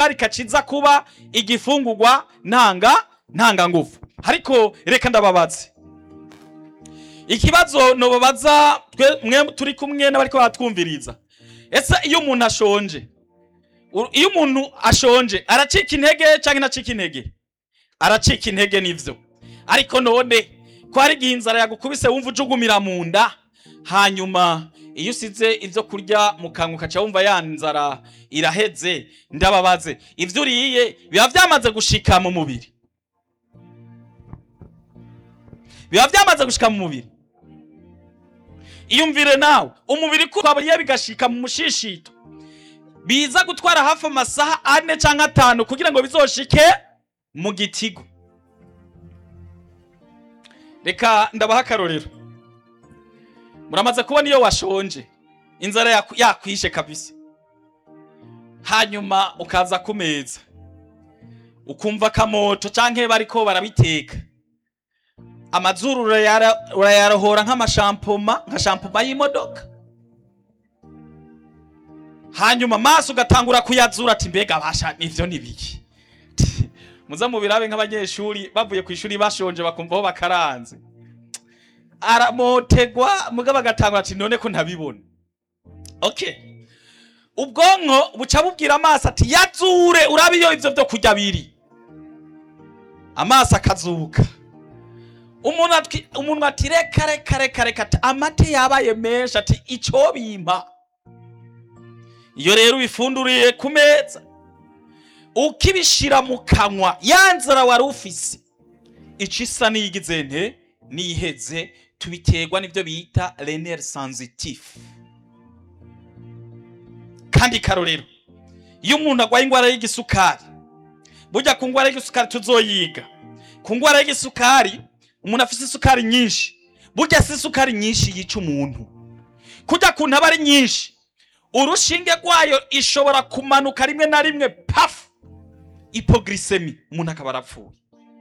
isukari ikaciza kuba igifungurwa ntanga ntanga ngufu ariko reka ndababaze ikibazo nobabaza twe mwe turi kumwe n'abariko baratwumviriza ese iyo umuntu ashonje u- iyo umuntu ashonje aracika intege canke ntacika intege aracika intege nivyo ariko none ko hari igihe inzara yagukubise wumva ujugumira mu nda hanyuma iyo usize ivyo kurya mu kanwa ukaca wumva ya nzara iraheze ndababaze ivyo uriye biba vyamaze gushika mu mubiri biba vyamaze gushika mu mubiri iyumvire nawe umubiri ko twaburiye bigashika mu mushishito biza gutwara hafi amasaha ane canke atanu kugira ngo bizoshike mu gitigo reka ndabaha akarorero muramaze kubona iyo washonje inzara yaku- yakwishe kabisa hanyuma ukaza ku meza ukumva akamoto canke bariko barabiteka amazuru urayara- urayarohora nk'amashampoma nka shampoma y'imodoka hanyuma amaso ugatangura kuyazura ati mbega basha nivyo nibiki muza mubirabe nk'abanyeshuri bavuye ku ishuri bashonje bakumva aho bakaranze aramotegwa mugabo agatangura ati none ko ntabibona okay ubwonko buca bubwira amaso ati yazure urabe iyo ivyo vyo kurya biri amaso akazuka umuntu ati umuntu ati reka reka reka reka ati amate yabaye menshi ati ico bimpa iyo rero ubifunduriye ku meza ukibishira mu kanwa ya nzara wari ufise ico isa niyigize nte niheze tubiterwa n'ivyo bita renere sensitif kandi karorero iyo umuntu agwaye ingwara y'igisukari burya ku ngwara y'igisukari tuzoyiga ku ngwara y'igisukari umuntu afise isukari nyinshi burya si isukari nyinshi yica umuntu kurya kuntu aba ari nyinshi urushinge rwayo ishobora kumanuka rimwe na rimwe pafu ipogrisemi umuntu akaba arapfuye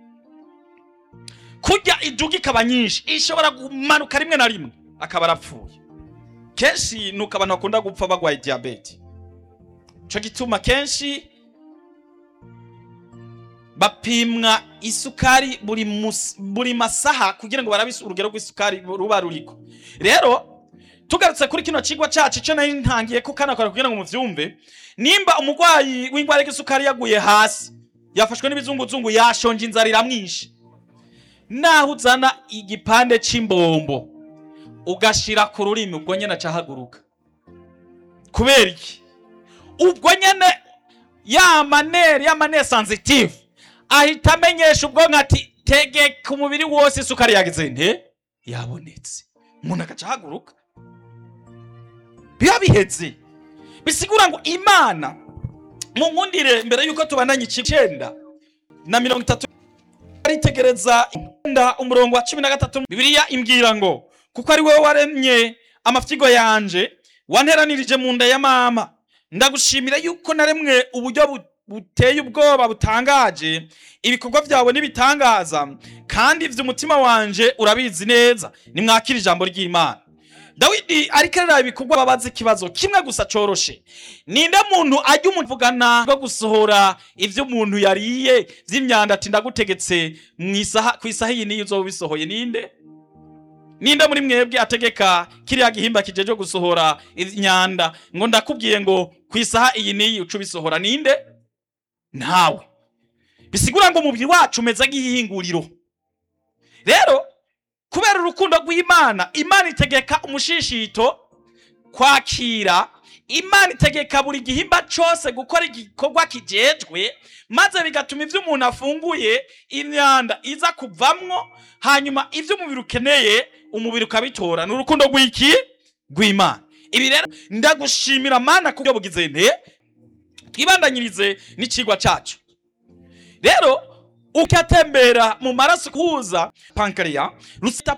kurya iduga ikaba nyinshi ishobora kumanuka rimwe na rimwe akaba arapfuye kenshi nuko abantu bakunda gupfa bagwaye diyabete ico gituma kenshi bapimwa isukari buri, mus, buri masaha kugira ngo barabe urugero rw'isukari ruba ruriko rero tugarutse kuri kino cigwa cacu ico nari ntangiye ko kanakora kugira ngo muvyumve nimba umurwayi w'ingwara y'isukari yaguye hasi yafashwe n'ibizunguzungu yashonje inzara iramwishe naho uzana igipande c'imbombo ugashira ku rurimi ubwo nyene acahaguruka kubera iki ubwo nyene ya manere ya manere sensitive ahita amenyesha ubwonko ati tegeka umubiri wose isukari yagize nte yabonetse umuntu agaca ahaguruka biba biheze bisigura ngo imana mu nkundire mbere yuko tubandanya icenda na mirongo itatu aritegereza nda umurongo wa cumi na gatatu bibiliya imbwira ngo kuko ari wowe waremye amafyigo yanje wanteranirije mu nda ya mama ndagushimira yuko naremwe uburyo bu- buteye ubwoba butangaje ibikorwa byawe n'ibitangaza kandi ivyo umutima wanje urabizi neza nimwakira ijambo ry'imana dawidi ariko araraba ibikorwa babaza ikibazo kimwe gusa coroshe ninde muntu ajya umuntu avugana bwo gusohora ivyo umuntu yariye vy'imyanda ati ndagutegetse mw'isaha kw'isaha iyi niyo uzoba ubisohoye ninde ninde muri mwebwe ategeka kiriya gihimba kijeje gusohora imyanda ngo ndakubwiye ngo kw'isaha iyi niyi uca ubisohora ninde ntawe bisigura ngo umubiri wacu umeze nk'ihinguriro rero kubera urukundo rw'imana imana itegeka umushishito kwakira imana itegeka buri gihimba cose gukora igikorwa kijejwe maze bigatuma ivyo umuntu afunguye imyanda iza kuvamwo hanyuma ivyo umubiri ukeneye umubiri ukabitora ni urukundo rw'iki rw'imana ibi rero ndagushimira mana kubyo bugize nte twibandanyirize n'icigwa cacu rero ukatembera mu maraso kuza pankreya rusita